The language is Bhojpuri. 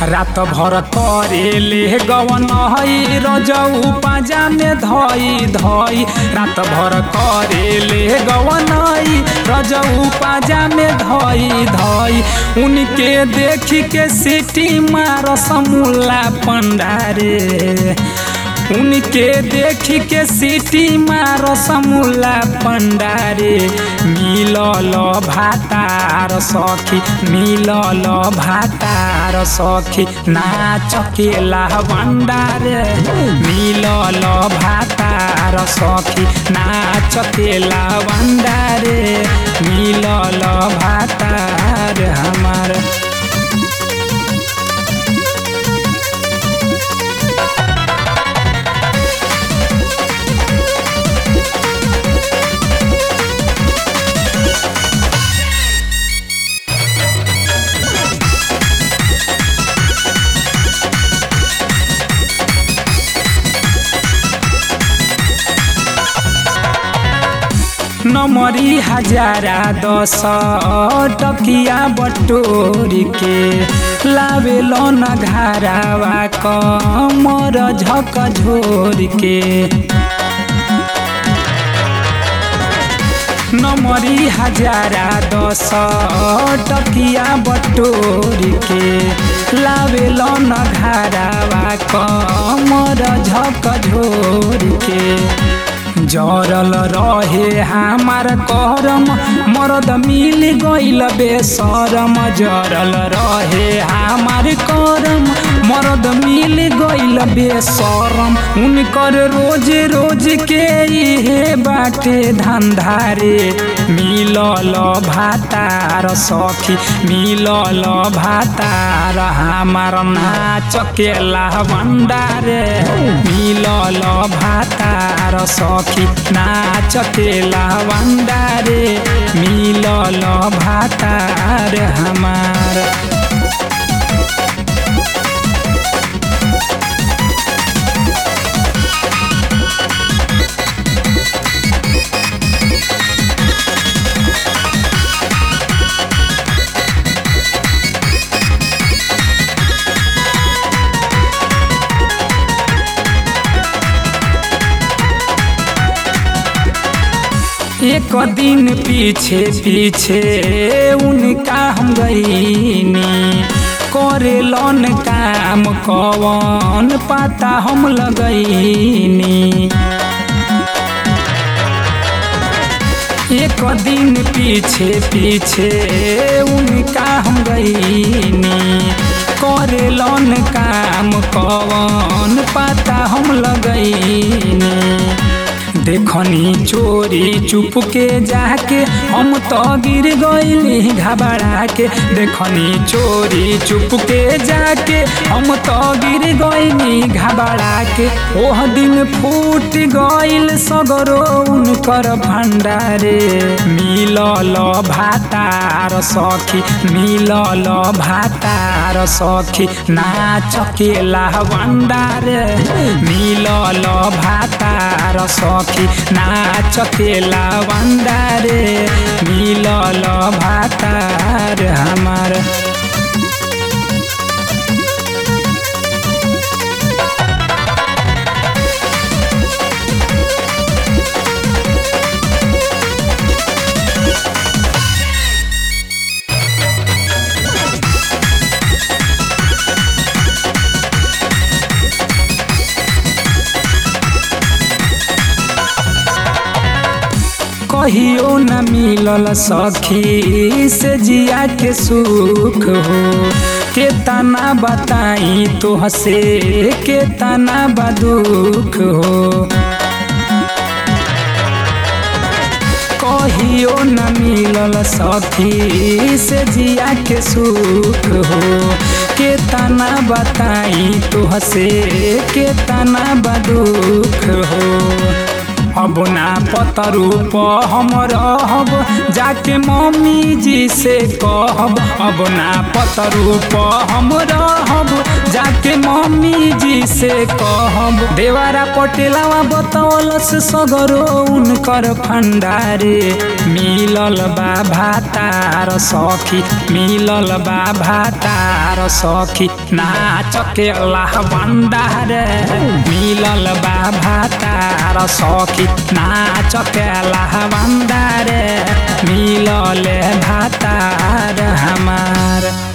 रात भर करे ले गवन हई रजऊ पाजा में धई धई रात भर करे ले गवन हई रजऊ पाजा में धई धई उनके देख के सिटी मार समूला पंडारे उनके देख के सिटी मार समूला पंडारे मिलल भातार सखी मिलल भातार सखी नाच केला भंडारे मिलल भातार सखी नाच केला भंडारे मिलल भातार हमार नमरी हजारा दस टकिया बटोरी के लावेल न घारावा कमर झक झोर के नमरी हजारा दस टकिया बटोरी के लावेल न घारावा कमर झक झोर के जरल रहे हमार करम मरद मिल गइल बेसरम जरल रहे हमार करम मरद मिल गइल बेसरम उनकर रोज रोज के इहे बाटे धंधारे मिलल भातार सखी मिलल भातार हमार नाच केला भंडारे मिलल भातार सखी नाच केला भंडारे मिलल भातार हमार एक दिन पीछे पीछे उनका हम गईनी करे लन काम कवन पता हम लगईनी एक दिन पीछे पीछे उनका हम गईनी करे लन काम कवन पता हम लगईनी देखनी चोरी चुप के जाके हम तो गिर गईली घबरा के देखनी चोरी चुप के जाके हम तो गिर गईली घबरा के ओह दिन फूट गईल सगरो उनकर भंडारे मिलल भातार सखी मिलल भातार सखी नाच केला भंडारे मिलल भातार सखी सखी नाच केला भंडारे मिलल भातार हमार कहियो न मिलल सखी से जिया के सुख हो के तना बताई तो हसे के तना बदुख हो कहियो न मिलल सखी से जिया के सुख हो के तना बताई तो हसे के तना बदुख हो अब ना पतरू प हम रहब जाके मम्मी जी से कहब अब ना पतरू प हम रहब जाके मम्मी जी से कहब देवारा पटेलावा बतौलस सगरो उनकर फंडारे मिलल बा भातार सखी मिलल बा भातार सखी नाच के अल्लाह भंडार मिलल बा भातार सखी नाच के अल्लाह भंडार मिलल भातार हमार